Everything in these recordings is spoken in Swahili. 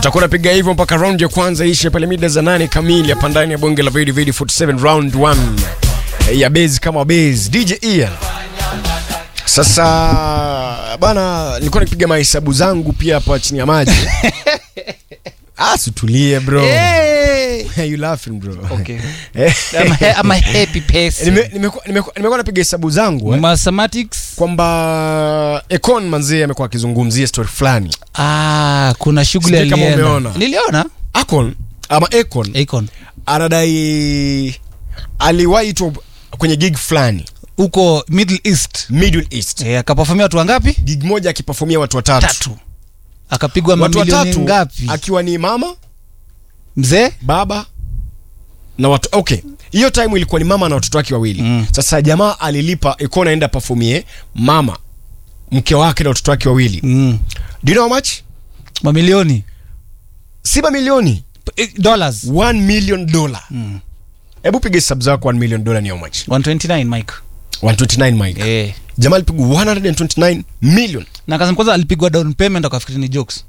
Utakuwa unapiga hivyo mpaka round ya kwanza ishe pale mida za nane kamili hapa ndani ya bonge la Vedi Vedi 47 round 1 ya base kama base DJ Ian. Sasa bana, nilikuwa nikipiga mahesabu zangu pia hapa chini ya maji. Ah, situlie bro. Hey! you laughing bro? Okay. Eh, I'm, a, I'm a happy person. nime- nimekuwa nimekuwa- nimekuwa napiga hesabu zangu eh, Mathematics. kwamba Econ manzee amekuwa akizungumzia story fulani. Ah, kuna shughuli Sijui kama alienda. umeona. Niliona. Akon ama Econ Akon. anadai aliwaitwa kwenye gig fulani Huko Middle East. Middle East. Eh, akaperformia watu wangapi? Gig moja akipafomia watu watatu. Tatu. Akapigwa Watu mamilioni watatu ngapi? akiwa ni mama, Mzee? baba na watu okay. Hiyo time ilikuwa ni mama na watoto wake wawili. Mm. Sasa jamaa alilipa Econ aenda performie mama, mke wake na watoto wake wawili. Mm. Do you know how much? Mamilioni. Si mamilioni. Eh, Dollars. 1 million dollar. Mm. Hebu piga hesabu zako 1 million dollar ni how much? 129 Mike. 129 Mike. Eh. Jamaa alipigwa 129 million. Na akasema kwanza alipigwa down payment akafikiri ni jokes.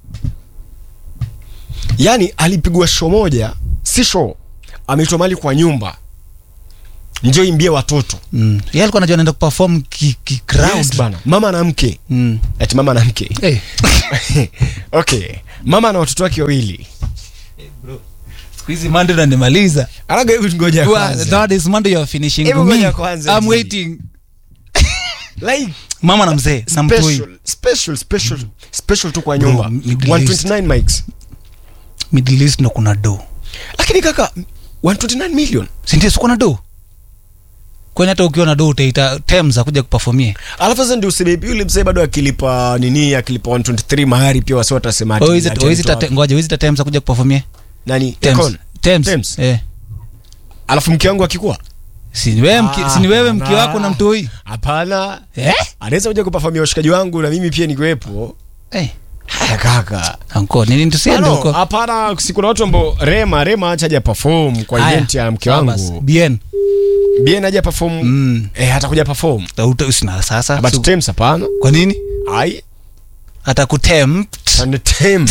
Yaani alipigwa show moja, si show. Ameitwa mali kwa nyumba. Njoo imbie watoto. Mm. Yeye alikuwa anajua anaenda kuperform ki, ki crowd. Yes, bana. Mama na mke. Mm. Ati mama na mke. Hey. okay. Mama na watoto wake wawili. Siku hizi Monday unanimaliza. Anaga hebu ngoja Well, kwanza. that is Monday you're finishing Hebu me. ngoja kwanza, I'm G. waiting. Like Mama na mzee na mtoi. special, special, special, special tu kwa nyumba. Bro, Middle 129 mics. Middle East ndo kuna do. Lakini kaka 129 million. Si ndio sikuwa na do? Kwani hata ukiwa na do utaita Thames akuja kuperformie. Alafu sasa ndio useme yule mzee bado akilipa nini akilipa 123 mahari pia wasi watasema ati Oh, is it ati oh, is it alitoa- a- ngoja, is it a Thames akuja kuperformie? nani Thames. Econ. Thames. Thames. Eh. Alafu mke wangu akikuwa Si ni wewe mke, si ni wewe mke Hapana. wako na mtoi? hapana Eh? anaweza kuja kupafamia washikaji wangu na mimi pia nikiwepo Eh. haya kaka Anko, nini tusiende Ano, huko? hapana si kuna watu ambao rema rema acha haja perform kwa Haya. event ya mke Sawa basi. wangu Bien. bien haja perform Mm. eh hatakuja perform Uta usina sasa. but Su- Thames hapana Kwa nini? ai Atakutempt. and Thames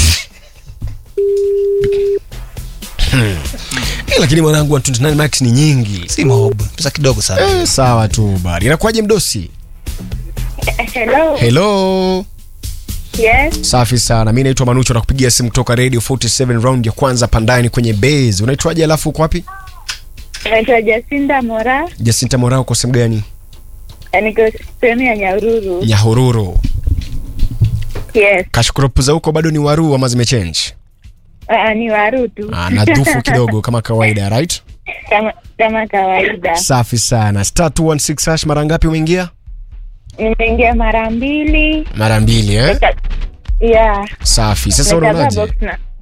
Hmm. Eh, lakini mwanangu 129 max ni nyingi Si maobu. Pesa kidogo sana. eh, sawa tu bari inakuwaje mdosi Hello. hello Yes. safi sana mi naitwa manucho nakupigia simu kutoka radio 47 round ya kwanza pandani kwenye base unaitwaje alafu uko wapi Naitwa Jacinda Mora. jasinta morao uko sehemu gani Niko sehemu ya Nyahururu. nyahururu Yes. kashkropu za huko bado ni waru ama zimechange Uh, ni Waru tu. Ah, nadhufu kidogo kama kawaida right kama, kama kawaida. safi sana star 216 hash mara ngapi umeingia Nimeingia mara mbili. mara mbili eh? Yeah. safi sasa Nimechagua unaonaje box na